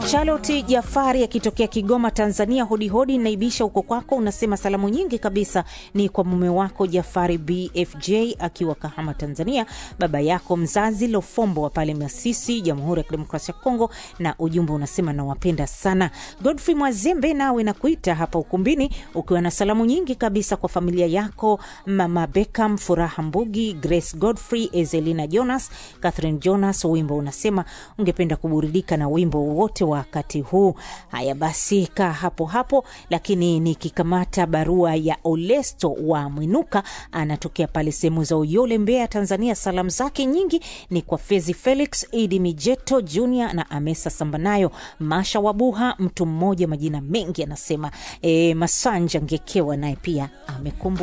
Charlotte Jafari akitokea Kigoma, Tanzania. Hodi hodi, naibisha huko kwako. Unasema salamu nyingi kabisa ni kwa mume wako Jafari BFJ akiwa Kahama, Tanzania, baba yako mzazi Lofombo wa pale Masisi, Jamhuri ya Kidemokrasia ya Kongo, na ujumbe unasema nawapenda sana. Godfrey Mwazembe, nawe nakuita hapa ukumbini ukiwa na salamu nyingi kabisa kwa familia yako, mama Beckham, Furaha Mbugi, Grace Godfrey, Ezelina Jonas, Catherine Jonas. Wimbo unasema ungependa kuburudika na wimbo wote wakati huu. Haya basi, kaa hapo hapo, lakini nikikamata barua ya Olesto wa Mwinuka, anatokea pale sehemu za Uyole, Mbeya, Tanzania. Salamu zake nyingi ni kwa Fezi Felix, Idi Mijeto Junior na Amesa Sambanayo, Masha Wabuha, mtu mmoja, majina mengi anasema. E, Masanja Ngekewa naye pia amekumbuka